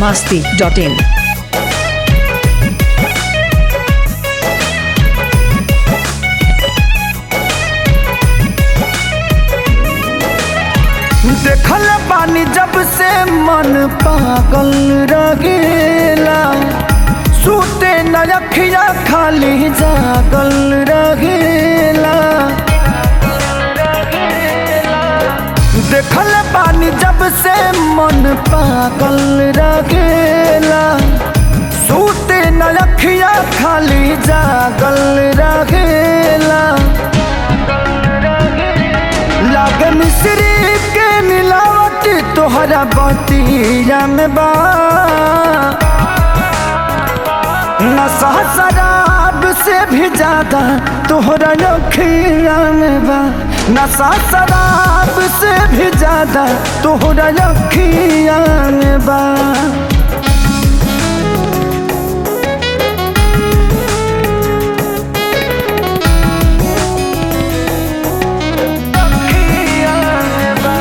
masti.in. देखल बानी जब से मन पागल रगेला सूते न अखिया खाली जागल रगेला देखल बानी जब से मन पागल रगेला सूते न अखिया खाली जागल रगेला लागे मिश्री के मिलावट तोहरा बतिया में बा नशा शराब से भी ज्यादा तोहरा अखिया में बा नशा शराब से भी ज्यादा तोहरा अखिया में बा अखिया में बा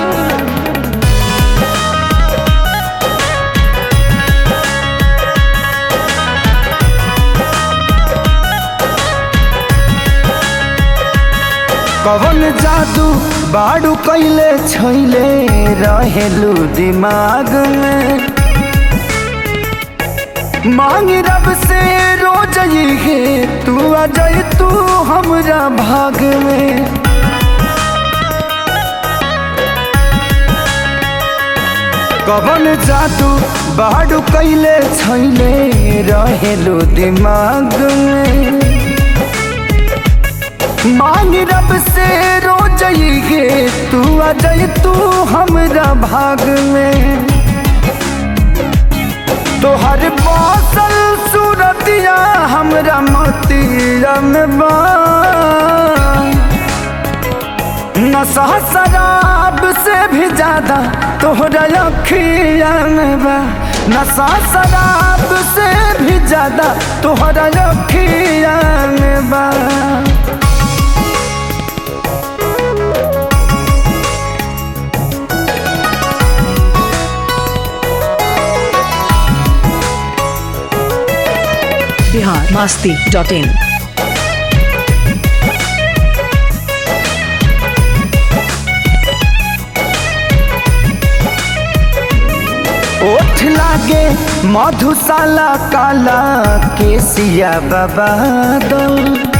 कवन जादू बाड़ू कैले छैले रहेलू दिमाग में मांग रब से रोज ये तू आ जाए तू हमरा भाग में कवन जादू बाड़ू कैले छैले रहेलू दिमाग में मांग रब से रोज ये तू आ जाए तू हमरा भाग में तोहर बसल सूरतिया हमरा मोतिया में बा नशा शराब से भी ज्यादा तोहरा अखिया में बा नशा शराब से भी ज्यादा तोहरा अखिया में बा Bihar masti.in. ओठ लागे मधुशाला काला केसिया बाबा दल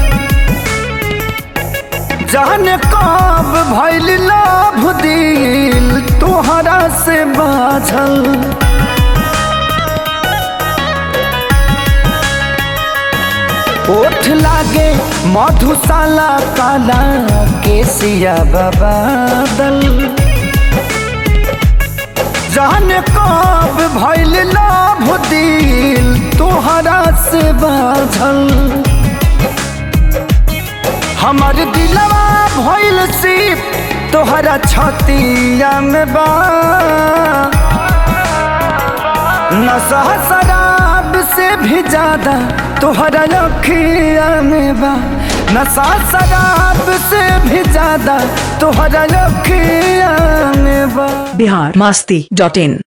जाने कब भैल लाभ दिल तोहरा से बाझल ओठ लागे मधुशाला काला केसिया बाबा दल जाने कब भैल लाभ दिल तोहरा से बाझल हमर दिलवा भइल सिप तोहरा छतिया में बा नशा शराब से भी ज्यादा तोहरा अखिया में बा नशा शराब से भी ज्यादा तोहरा अखिया में बा Bihar masti.in.